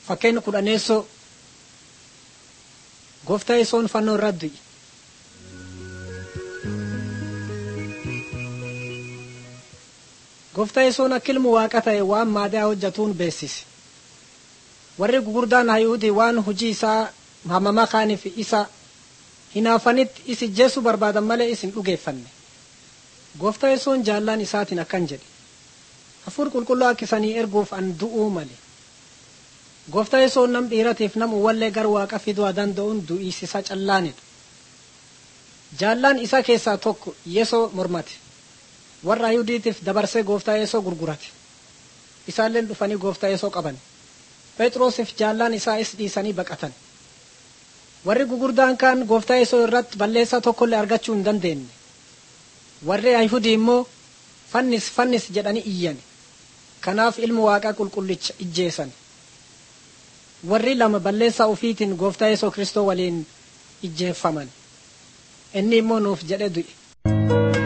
Fakkeenya kudhaneessoo gooftaa yesoon fannoo irratti du'i. Gooftaa yesoon akka ilmu waaqa ta'e waan maadaa hojjetuun beeksise. Warri gugurdaan Hayuudii waan hojii isaa hamamaa kaaniif isa hinaafanitti isi jeessu barbaadan malee isin dhugeeffanne. Gooftaa yesoon jaallaan isaatiin akkan jedhe. Hafuur qulqulluu akka isanii erguuf an du'uu male. Gooftaa yesoon nam dhiiratiif nam uwwallee gara waaqa fiduu danda'uun du'iisisa callaanidha. Jaallaan isa keessaa tokko yesoo mormate. Warra Ayuudiitiif dabarsee gooftaa yesoo gurgurate. Isaalleen dhufanii gooftaa yesoo qaban. Phexrosiif jaallaan isaa is dhiisanii baqatan. Warri gugurdaan kaan gooftaa yesoo irratti balleessaa tokkollee argachuu hin dandeenye. Warri Ayhudii immoo fannis fannis jedhanii iyyan. Kanaaf ilmu waaqaa qulqullicha ijjeesan. warri lama balleessaa ufiitiin gooftaa yesuus kristoo waliin ijjeeffaman inni immoo nuuf jedhe du'e